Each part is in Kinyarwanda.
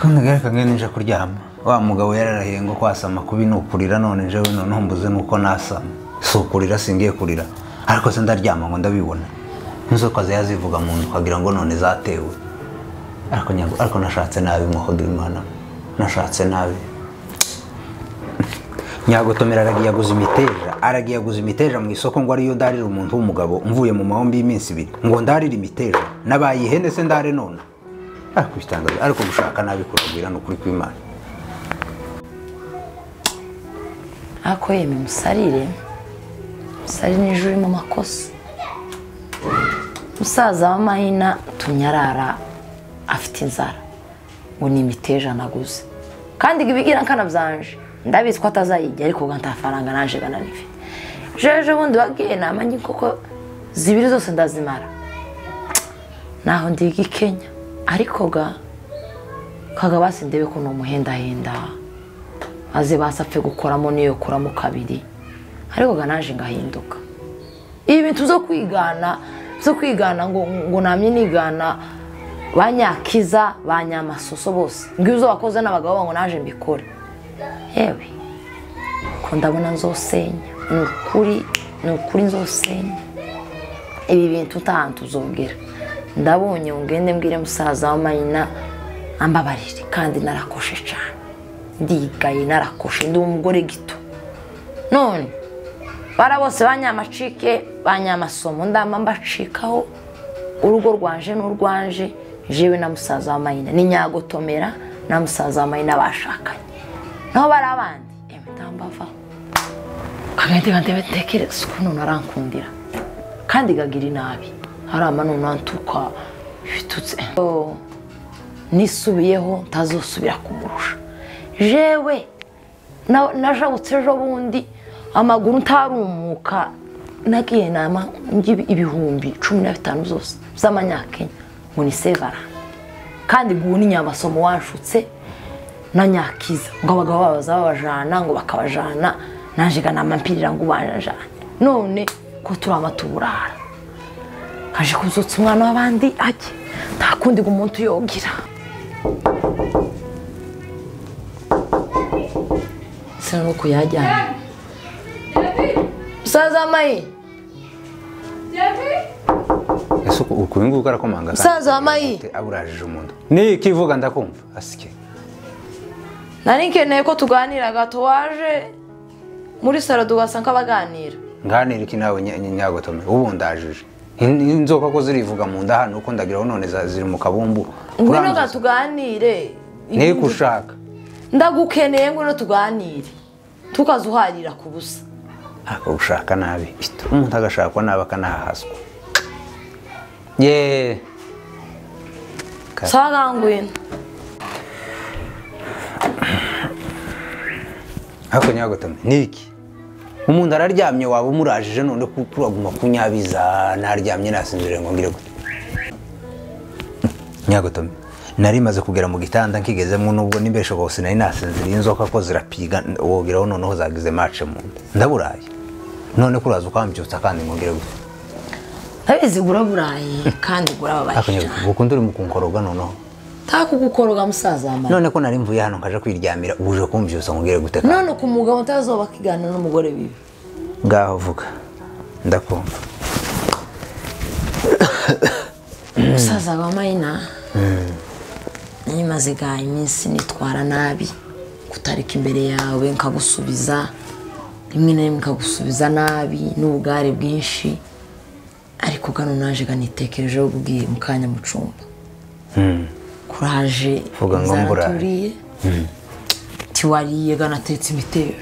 twanaga reka ngende nje kuryama wa mugabo yararahiye ngo kwasama kubi ni ukurira none jewe none mbuze nuko nasama si ukurira singiye kurira ariko se ndaryama ngo ndabibona inzoka ziba zivuga mu nda ukagira ngo none zatewe ariko nyago ariko nashatse nabi mwahodo imana nashatse nabi nyagotomera aragiye aguza imiteja aragiye aguza imiteja mu isoko ngo ariyo ndarira umuntu w'umugabo mvuye mu mahombi y'iminsi ibiri ngo ndarire imiteja nabaye ihene se ndare none ariko ibitangaza ariko gushaka nabi kuragwira ni ukuri kw'imana ariko yemwe musarire musari n'ejo uri mu makosa musaza w'amahina tumye arara afite inzara ngo ni imiteja naguze kandi ngo ibigira nkana byanje ndabizi ko atazayijya ariko ngo nta faranga naje gana nifite jeje bundi wagiye namanye koko zibiri zose ndazimara naho ndiga i kenya ariko ga kaga basindebe ko ni umuhendahenda maze basapfe gukoramo n'iyo kuramo kabiri ariko ga naje ngahinduka ibi bintu zo kwigana zo kwigana ngo ngo namye nigana ba nyakiza ba nyamasoso bose ngo ibyo wakoze n'abagabo ngo naje mbikore yewe ko ndabona nzosenya ni ukuri ni ukuri nzosenya ibi bintu utahantu uzongera ndabonye ngo ngende mbwire musaza w'amayina ambabarire kandi narakoshe cyane ndigaye narakoshe ndi umugore gito none bara bose banyamacike banyamasomo ndamba mbacikaho urugo rwanje n'urwanje jewe na musaza w'amayina ni nyagotomera na musaza w'amayina bashakanye naho bari abandi emwe ndambavaho kagahita gahita tekereza ukuntu narankundira kandi gagira inabi harama none antuka ibitutse Oh, nisubiyeho ntazosubira kumurusha jewe na- najabutse ejo bundi amaguru ntarumuka nagiye nama ngibi ibihumbi cumi na bitanu zose z'amanyakenya ngo ni sevara kandi ngo ubu ni nyamasomo wanshutse na nyakiza ngo abagabo babaza babajana ngo bakabajana naje ganama mpirira ngo ubanjajane none ko turama tuburara kaje kuzutsa umwana w'abandi ajye nta kundi ngo umuntu yogira sinuko yajyanye musaza mayi ese uku- uku uyu nguyu arakomanga kandi musaza wa mayi aburajije umuntu ni ikivuga ndakumva asike nari nkeneye ko tuganira gato waje muri salo tugasa nk'abaganira nganira iki nawe nya- nya- nyagotomera ubu ndajije In- inzoka ko zirivuga mu nda hano uko ndagira ngo none za- ziri mu kabumbu ngwino Uranzoza. ga tuganire niko ushaka ndagukeneye ngwino tuganire tukazuharira ku busa akagushaka nabi Bito, umuntu agashakwa nabi akanahaswa ye Ka- sawa ga ngwino ariko nyagotame ni iki umuntu araryamye waba umurajije none ku- turaguma kunyabiza naryamye nasinzire ngo ngire gute nyagotame nari maze kugera mu gitanda nkigezemo nubwo n'imbesho hose nari nasinziriye inzoka ko zirapiga wogeraho noneho zagize mace mu nda ndaburaye none kuraza ukambyutsa kandi ngo ngire gute ndabizi uraburaye kandi ariko urababaye nyagotame ukundi uri mu kunkoroga noneho ntakugukoroga musaza wamara none ko nari mvuye hano nkaje kwiryamira uje kumbyutsa ngire gute kandi? none ku mugabo utazoba akiganira n'umugore bibi ngaho vuga ndakumva musaza wa mayina nyimaze ga iminsi nitwara nabi kutarika imbere yawe nkagusubiza rimwe na rimwe nkagusubiza nabi n'ubugare bwinshi ariko gano naje ganitekerejeho bubwiye mu kanya mu cumba kuraje Vuga ngo inzara mburaye. turiye tiwariye ganatetse imiteja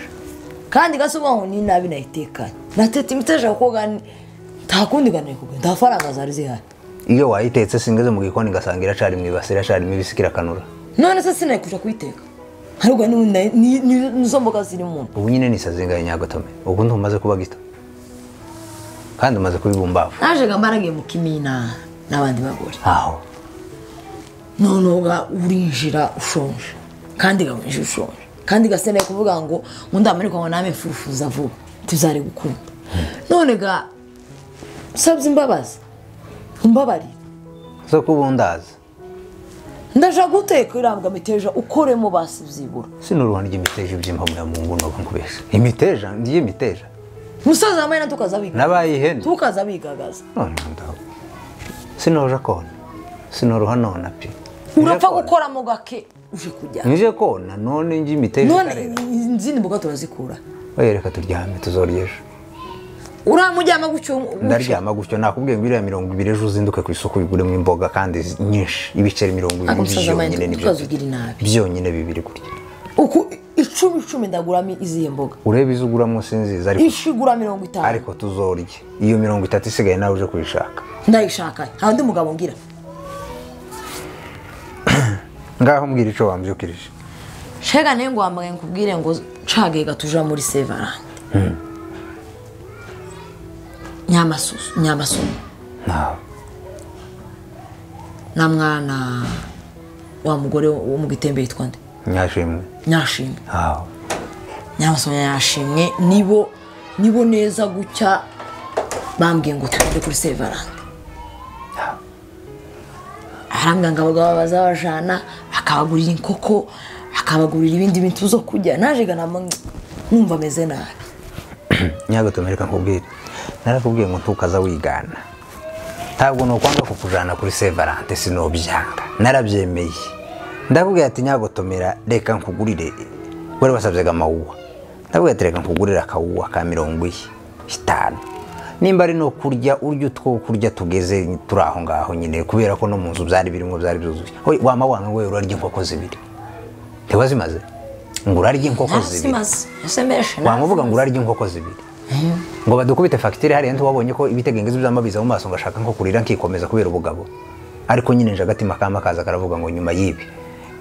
kandi gasubiza ngo ni nabi nayitekanye natetse imiteja kuko gani nta kundi ganari kugura nta faranga zari zihari iyo wayitetse singeze mu gikoni ngasanga iracari mu ibasi iracari mu ibisi kirakanura none se sinayikujya kuyiteka ariko n'ubundi nayo- ni- ni- nizo mboga ziri mu nda ubu nyine nisazingaye nyagotome ubu ntumaze kuba gito kandi umaze kubibumbavu naje nga mbaragiye mu kimina n'abandi bagore aho noneho ga urinjira ushonje kandi ga winjira ushonje kandi ga sinari kuvuga ngo ngo ndamarikwa ngo name mfurufuza vuba tuzare gukunda none ga usabye imbabazi umbabarire zo kuba undaza ndaje guteka irambwa imiteja ukoremo basi byibura sinuruhana ry'imiteja iby'imbabura mu nguno nkubeshya imiteja ry'imiteja umusaza wambaye na tukaza biga nabaye ihene tukaza bigagaza none ndaho sinoje kona sinoruha nona pe urapfa gukoramo gake uje kujya nije kona none njye imiteja none itarera izindi mboga turazikura oya reka turyame tuzorya ejo uramujyama gutyo gutyo ndaryama gutyo nakubwiye ngo iriya mirongo ibiri ejo uzinduke ku isoko ubiguremo imboga kandi zi- nyinshi ibiceri mirongo ibiri ntabwo umusaza wambaye byonyine na nibyo tukaza mfite. ugira inabi byonyine bibiri gutya uku icumi icumi ndaguramo izihe mboga urebe izo uguramo sinziza ariko ishi igura mirongo itanu ariko tuzorye iyo mirongo itatu isigaye nawe uje kuyishaka ndayishaka nta undi mugabo ngira ngaho mbwira icyo wambyukirije shega nawe ngo wambaye nkubwire ngo cagega tuja muri sevarande nyamasusu nyamasumo ntawe na mwana wa mugore wo mu gitembe yitwa nde nyashimwe nyashimwe ntawe nyamasumo nyashimwe nibo nibo neza gutya bambwiye ngo tugende kuri sevarande arambwira ngo abagabo bazabajana bakabagurira inkoko bakabagurira ibindi bintu zo kurya naje ganamo numva ameze nabi nyagatumere nkubwire narakubwiye ngo ntukaza wigana ntabwo nukwanga kukujana kuri sevarante sinobyanga narabyemeye ndakubwira ati nyagotomera reka nkugurire wari wasabyaga amawuwa ndakubwira ati reka nkugurire akawuwa ka mirongo iyi itanu nimba ari no kurya urya utwo kurya tugeze turi aho ngaho nyine kubera ko no mu nzu byari birimo byari byuzuye Oye, wama wanga we urarya inkoko zibiri ntiwazimaze ngo urarya inkoko zibiri ntazimaze ese mbese wamuvuga ngo urarya inkoko zibiri ngo badukubite fagitire hariya ntiwabonye ko ibitegenge by'amabiza mu maso ngo ashaka nko kurira nkikomeza kubera ubugabo ariko nyine nje agatima kama kaza karavuga ngo nyuma y'ibi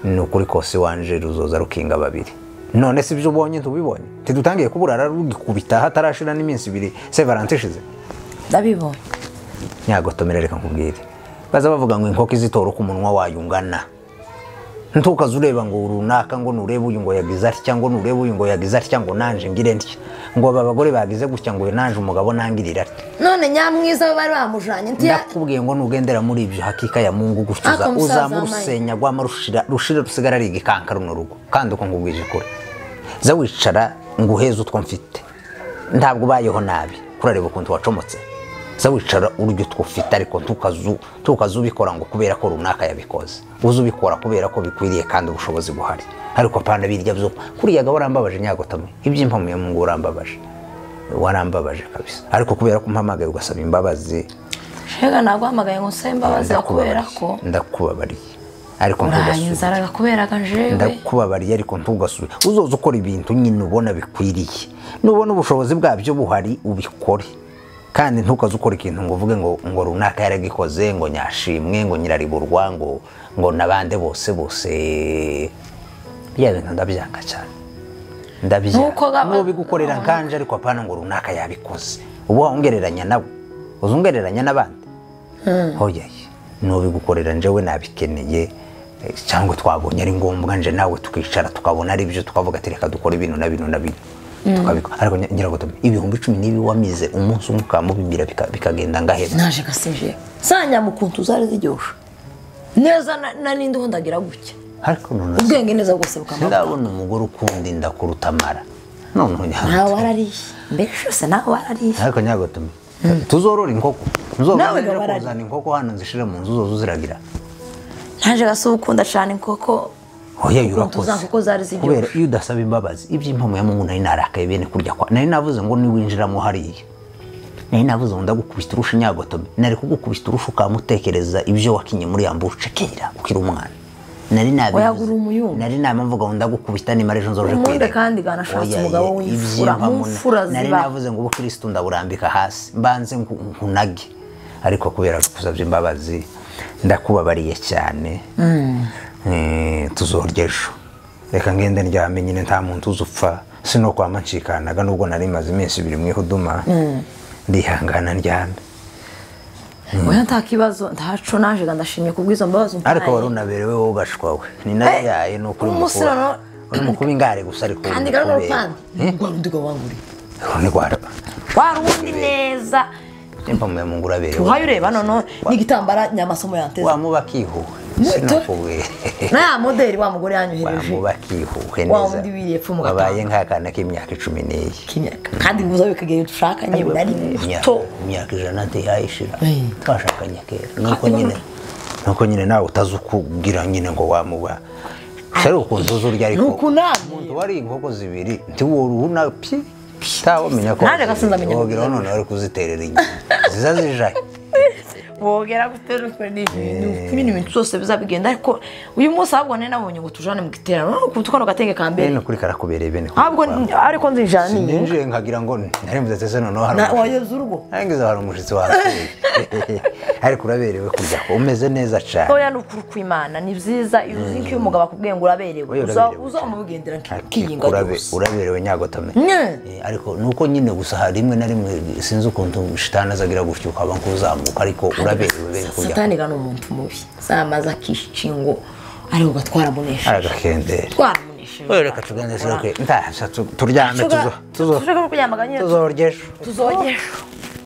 ni ukuri kose wanje ruzoza rukinga babiri none si ibyo ubonye ntubibonye ntidutangiye kuburara rugikubita hatarashira n'iminsi ibiri se valante ishize ndabibonye nyagotomera reka nkubwire baza bavuga ngo inkoko izitora uko umunwa wayo ungana ntukaze ureba ngo runaka ngo nurebe uyu ngo yagize atya ngo nurebe uyu ngo yagize atya ngo nanje ngire ntya ngo aba bagore bagize gutya ngo uyu nanje umugabo nangirira atya none nyamwiza we bari bamujanye ntiya ndakubwiye ngo nugendera muri ibyo hakika ya mungu gutyo Ariko musaza uzamura wambaye- urusenya rwama rushira rushira rusigara ari igikanka runo rugo kandi uko nkubwije ukuri za wicara nguheze utwo mfite ntabwo ubayeho nabi kurareba ukuntu wacomotse za wicara urya utwo ufite ariko ntukazu ntukazu ubikora ngo kubera ko runaka yabikoze uze ubikora kubera ko bikwiriye kandi ubushobozi buhari ariko apana birya byo kuriya gabo urambabaje nyagotame ibyimpamuye mu ngo urambabaje warambabaje kabisa ariko kubera ko umpamagaye ugasaba imbabazi shega naguhamagaye ngo nsabe imbabazi kubera Ndakubabariye. ko ndakubabariye ariko urahaye ntugasubire inzara kubera ko jewe ndakubabariye ariko ntugasubire uzoza ukora ibintu nyine ubona bikwiriye nubona ubushobozi bwabyo buhari ubikore kandi ntukaze ukora ikintu ngo uvuge ngo ngo runaka yaragikoze ngo nyashimwe ngo nyirariburwa ngo ngo nabande bose bose bya bintu ndabyanga cyane Nuko ndabyanga gaba- nubigukorera nkanje ariko apana ngo runaka yabikoze uba wongereranya nawe uzungereranya n'abandi hoya nubigukorera njyewe nabikeneye eh, cyangwa twabonye ari ngombwa nje nawe tukicara tukabona ari byo tukavuga ati reka dukore bino na bino na bino tukabikora ariko nya- nyiragutuma ibihumbi icumi n'ibi wamize umunsi umwe ukamubibwira bika- bikagenda ngahera naje gasinje za nyamukuntu zari ziryoshe neza na- na ninde uhondagira gutya ariko noneho ubwenge neza bwose bukamara ndabona umugore ukunda inda kuruta amara noneho nawe nyagutuma warariye mbega ishose nawe warariye ariko nyagutuma tuzorora inkoko Nawe nzobona gabarari. kuzana inkoko hano nzishire mu nzu zozo ziragira naje gasi ukunda cyane inkoko oya ukuntu urakoze za nkoko zari kubera ziryoshye iyo udasaba imbabazi iby'impamu ya mungu nari narakaye bene kurya kwa nari navuze ngo niwinjiramo hariya nari navuze ngo ndagukubita urusha nyagotome nari kugukubita urusha ukamutekereza ibyo wakinye muri ya mbuce kera ukiri umwana nari nabivuze. Wayagura umuyungu. nari namvuga ngo ndagukubita nimara ejo nzoroje Umunde kwirega. kandi ganashatse Oya, umugabo ye, w'imfura. iby'impamu Mu mfura nari ziba. navuze ngo ubukirisitu ndaburambika hasi mbanze nku- nkunage ariko kubera gusabye imbabazi ndakubabariye cyane Eh, tuzorya ejo reka ngende ndyame nyine nta muntu uzupfa sino kwama ncikanaga nubwo nari maze iminsi ibiri mu ihuduma ndihangana ndyame oya nta kibazo ntaco naje ga ndashimye kubw'izo mbabazi umpaye. ariko wari unaberewe wogashwawe ni nayo Eh, yaye ni ukuri umunsi mukuba- noneho- uri mukuba ingare gusa ariko kandi uri garuno mukubera. rupande rwari undi wanguriye Uru ni rwaraba warundi neza nimpamuye mu ngura aberewe uhaye ureba noneho n'igitambara nyamasomo yanteze wamuba akihuwe sinakubwira naya moderi wa mugore yanyohereje bamuba akihuhe Wa neza wundi wiriye pfu mu gatanga. wabaye nk'akana k'imyaka icumi n'iyi k'inyaka kandi nguza bikagira dushaka nyewe nari Imyaka- muto imyaka ijana ntiyayishira Eh. twashakanye kera nuko nyine nuko nyine nawe utazi ukubwira nyine ngo wamuba ari ukuntu uzi urya ariko nuko namwe umuntu wari inkoko zibiri ntiwuruhuna pi utawamenya ko Naje gasinzamenya ngo wogira none wari kuziterera inyuma ziza zijaye bogera gutera utwe n'ibintu ibintu ibintu byose bizabigenda ariko uyu munsi ahubwo nari nabonye ngo tujane mu giterano none ukuntu kano gatenge ka mbere bene ukuri karakubereye bene ahubwo ariko nzijana niyo ninjiye nkagira ngo narembuze tese noneho hari Na- umushyitsi. wayobya urugo nangiza hari umushyitsi wasuye ariko uraberewe kurya ko umeze neza cyane oya ni ukuri kw'imana ni byiza iyo uzi nk'iyo umugabo akubwiye ngo uraberewe Oya, uza- uraberewe. uzamugendera nki- Ati, kiyinga urabe- rwose uraberewe nyagotame Nye. Eh, ariko nuko nyine gusa hari rimwe na rimwe sinzi ukuntu shitani aza agira gutyo ukaba nk'uzamuka ariko uraberewe bene kurya satani gana umuntu mubi zamaze akishingo ariko twaramunesheje aragakendera twaramunesheje Oya, reka tugende se, okay. Nta, sha, tu- turyame Tuga- tuzo- tuzo- tushobora kuryamaga nyine tuzoryesho tuzogesha